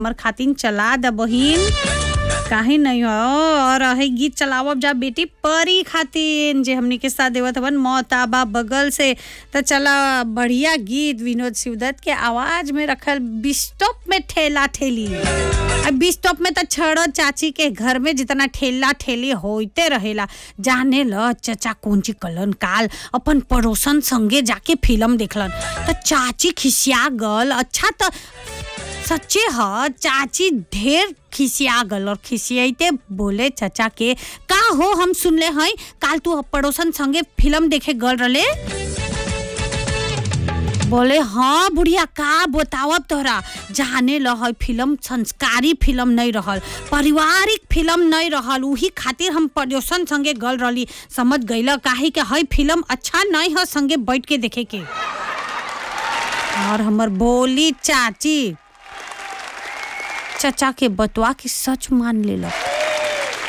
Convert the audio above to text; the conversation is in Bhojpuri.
हमर खातिन चला द बहिन काहे नहीं हो और है गीत चलावब जा बेटी परी खातिन जे हमनी के साथ देवत हवन मोताबा बगल से त चला बढ़िया गीत विनोद शिवदत्त के आवाज में रखल बिस्टॉप में ठेला ठेली अब बिस्टॉप में त छड़ चाची के घर में जितना ठेला ठेली होते रहेला जाने ल चचा कौन ची कलन काल अपन पड़ोसन संगे जाके फिल्म देखलन त चाची खिसिया गल अच्छा त सच्चे ह चाची ढेर खिसिया गल और खिसियाते बोले चचा के का हो हम सुनले हई काल तू पड़ोसन संगे फिल्म देखे गल रले बोले हाँ बुढ़िया का बतावब तोहरा जाने ल हई फिल्म संस्कारी फिल्म नहीं रहल पारिवारिक फिल्म नहीं रहल उही खातिर हम पड़ोसन संगे गल रही समझ गईल काहे के हई फिल्म अच्छा नहीं ह संगे बैठ के देखे के और हमर बोली चाची चचा के बतवा के सच मान लेलक